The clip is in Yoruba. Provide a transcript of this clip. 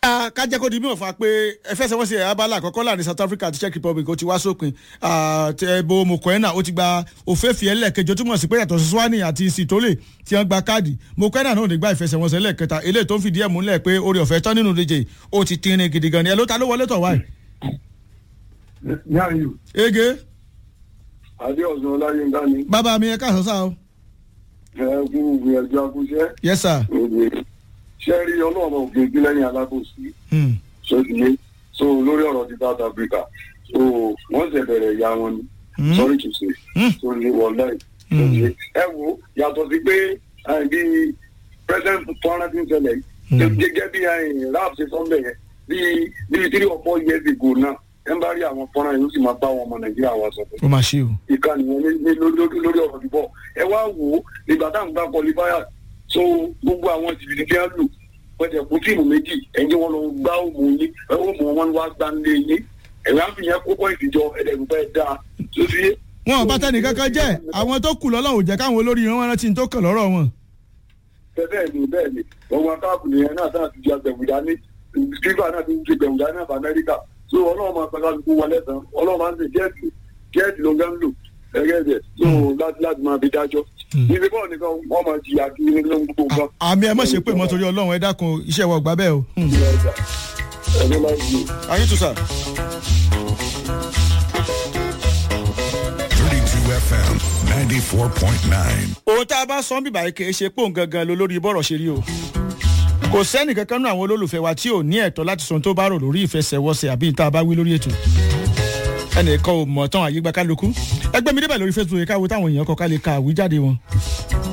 kájẹ́ kó di mímọ̀ fún wa pé ẹfẹsẹ̀wọnsẹ̀ abala àkọ́kọ́ láàrin south africa àti czech republic ó ti wá sópin ẹ̀bù mokoena ó ti gba òféèfì ẹlẹ́ẹ̀kejì ó túmọ̀ sí pé yàtọ̀ sí swani àti sitole tí wọ́n gba káàdì mokoena náà ò ní gba ìfẹsẹ̀wọnsẹ̀ ẹlẹ́ẹ̀kẹta eléyìí tó ń fìdí ẹ̀ múlẹ̀ pé orí ọ̀fẹ́ tán nínú ìdíje ó ti tinrin gidi gan ni ẹ ló ta ló wọlé tọ̀ wáyé. yáyù ege adéọ̀sán ọláyínká ni bàbá mi ẹ káàsán sáà o. ẹ kú gbìyànjú akúṣẹ́ yes sir. ṣe rí ọlọ́run òkè ìgbìlẹ́yìn alábòsí Hmm. sódìyé so lórí ọ̀rọ̀ ti south africa so wọ́n ṣe bẹ̀rẹ̀ ìyá wọn ni Hmm. sorry to say Hmm. so ní wọláì sódìyé ẹ wo yàtọ̀ sí pé ẹ, bí president fọ́nrán ti ń ṣẹlẹ̀ yìí Hmm. gẹ́gẹ́ bí ẹ, rap ṣe sọ́ńbẹ̀ yẹn bí bí three or four years ago náà ẹ ń bá rí àwọn fọ́nrán yìí ó sì máa bá àwọn ọmọ nàìjíríà wa sọ ó máa ṣe o. ìkànnì yẹn ní- ní lórí lórí- lórí ọ̀rọ̀ ìbọ̀ ẹ wá wò ó nígbà tá à ń gbá kọlifáyà so gbogbo àwọn jìbìtì tí wọ́n lù pẹ̀tẹ̀ kú tíìmù méjì ẹ̀jẹ̀ wọn lọ gbá òmù yín òmù wọn wá gbá ńlé yín ẹ̀rọ àfi yẹn kó pọ́ìntì jọ ẹ̀dẹ̀gbẹ́ dáa tó fi yé. wọn ò bá tẹnì kankan jẹ́ àwọn tó kù lọ́lọ́run ò jẹ́ káwọn olórí wọn rántí ní tó kàn lọ́rọ̀ wọn. bẹ́ẹ̀ ni bẹ́ẹ̀ ni ọmọ akáàbù nìyẹn náà sáà ti di agbẹ̀wùdá ní skrípà náà ti di agbẹ̀wùdá náà fún amẹ́ríkà so ọlọ́run máa pẹ́ká lukú wọlé tán ọlọ́run máa ń ṣe jẹ́ẹ̀tì jẹ́ẹ̀tì ló ń gán lò ẹgẹ́ ẹ̀jẹ̀ so láti láti máa fi dájọ́ níbi bọ́ọ̀ nìkan wọ́n máa jìyà kí ní gbogbo nǹkan. àmì ẹ má ṣe pé mọ́ torí ọlọ́run ẹ dákun iṣẹ́ wa ò gbà bẹ́ẹ̀ o. Hmm. ẹni máa ń yí. ayé tó sà. 32 FM 94.9. ohun tá a bá sọ ń bìbà yìí kì í ṣe pé òun gangan ló lórí bọ́rọ̀ ṣe rí o. kò sẹ́nì kankan nú àwọn olólùfẹ́ wa tí ò ní ẹ̀tọ́ láti sọ ohun tó bá rò lórí ìfẹsẹ̀wọnsẹ̀ àbí tá a bá wí lórí ètò. ẹnìkan ò mọ̀ tán àyígbá kálukú. ẹgbẹ́ mi débẹ̀ lórí facebook yìí káwo táwọn èèyàn kọ ká lè ka àwíjáde wọn.